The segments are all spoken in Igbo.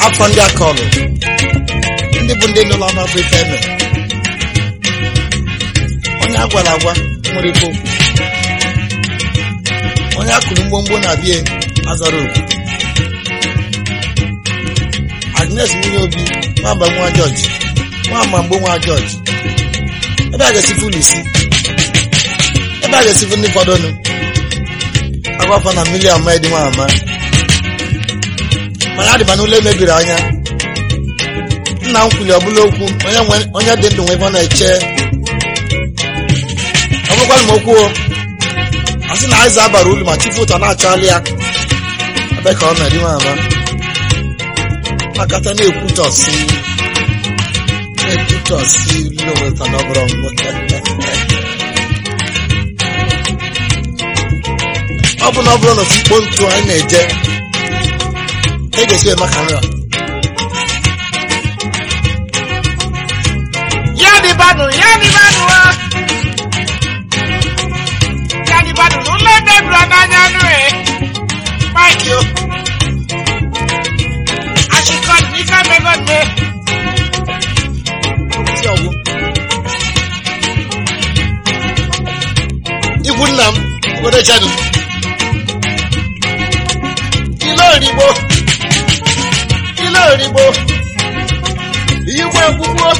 afọ ndị akọlụ ndị bụ ndị nọ n'ọnọdụ ife eme onye a gwara agwa nwere ike okwu onye akụrụ mgbomgbo na bie azara okwu agnes nwunye obi nwamba nwa jọji nwamba mgbo nwa jọji ebe a ga-esi fụlụ isi ebe a ga-esi fụ ndị fọdụnụ agwafọ na mmiri ama dị nwa ama mana adịba n'ụlọ emebiri anya nna m kwuli ọbụla okwu onye nwe onye dị ndụ nwe ebe ọ na-eche ọ bụrụkwara m okwu o a sị na aịza abara ulu ma chifu ụtọ na-achọghalị ya ebe ka ọ na-edi nwa ama makata na-ekwutọsi na-ekwutọsi loweta na ọbụrụ ọ bụ na ọ bụrụ na ofu ikpo ntu anyị na-eje e ga-esi eme ka nra Ya di banu, ya di banu wa. Ya di banu, n'ụlọ ebe eburu n'anya nụ e. Mike o. Achịkọd n'ife mego nne. si ọgwụ ikwu nna m obodo chani ile origbo ile origbo igwe ekwugbo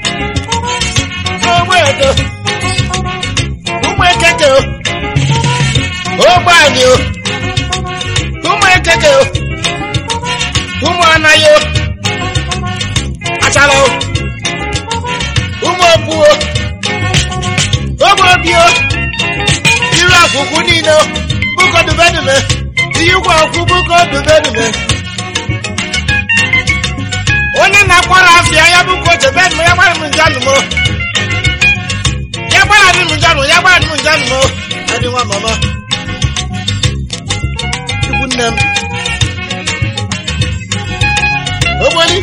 ogbe edo ụmụ ekeke o ogbe anyị o ụmụ ekeke o ụmụ anaghị o achara o ụmụ okpuo ogbe obio iru akwụkwụ niile o bụkọ dubedume ihe ụgwọ akwụ bụkọ dubedume Onye na-akwara afịa ya bụ ka o chebe nụ ya gbara m njanụ m o. Ya gbara m njanụ, ya gbara m njanụ m o. adị nwa mama ikwu nne m ogboli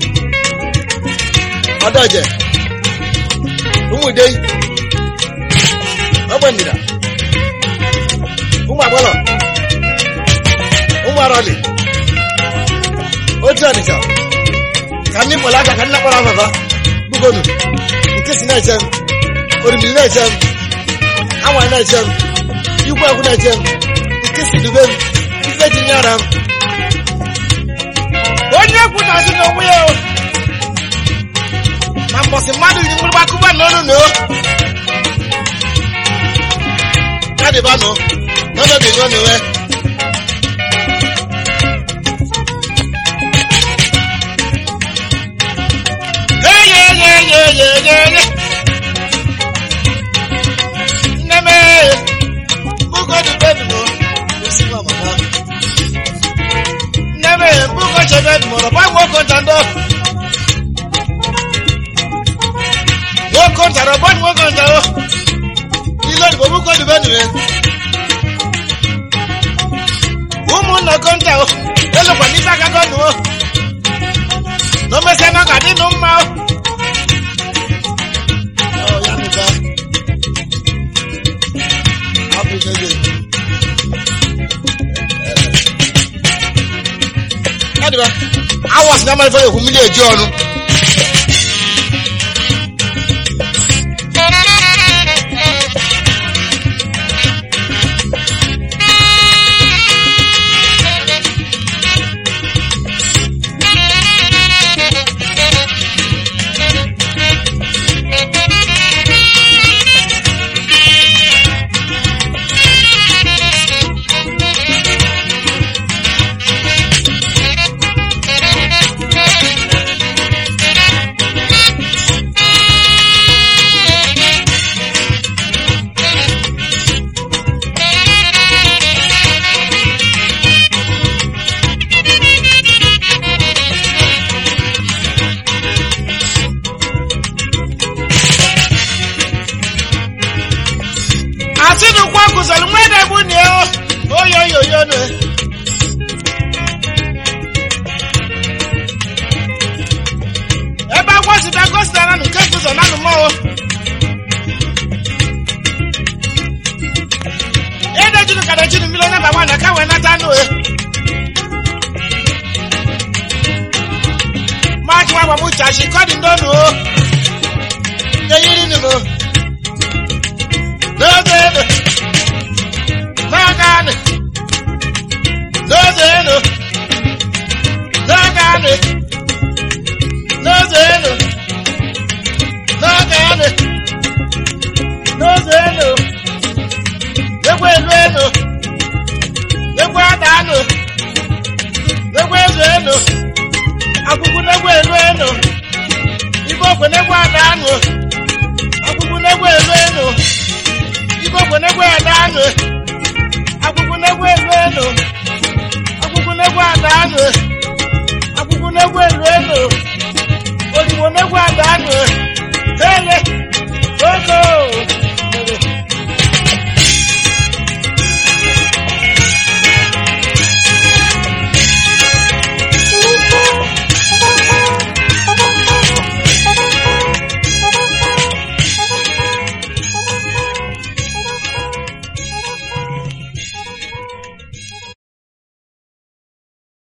ọdọje ụmụdei ogbe ndịda ụmụ agbọlọ ụmụ arọlị otu ọnịcha ka ndị mkpọrọ aka ka ndị nakpọrọ afọfa bugonu nke si na-eche m orimiri na-eche m anwa na-eche m igwe akwụ na-eche m nke si dube m ife ji nyara m onye kwutazi n'onwe ya o na mbọsị mmadụ ji mgbịrịgba kụba n'ọnụ na o kadịbanụ n'ọnọdụ ego na-enwe eyeyeyeyeyeye nne m ee, bugo dubedụ esi nwa mama nne m ee, mbugo chebe mụrụ gba nwoke ntando nwoke ntara gba nwoke ntaro ile oyibo bugo dubedụ me ụmụnna konta o elokwa n'ife aka gọnụ o na o mesịa na ọ ga-adị nụ mma o ọ ya nụta abụ n'ebe kadịba awọsị na amalifọ ekwu mmiri eji ọnụ ndonu o eyiri ni mo n'oge enu n'aka anị n'oge enu n'aka anị n'oge enu n'aka anị n'oge enu ekwe elu enu ekwe ada anụ ekwe elu enu akwụkwụ n'egwe elu enu ibe okwe n'egwe ada anụ akwụkwụ n'egwe elu enu ibe okwe n'egwe ada anụ akwụkwụ n'egwe elu enu akwụkwụ n'egwe ada anụ akwụkwụ n'egwe elu enu odigbo n'egwe ada anụ ele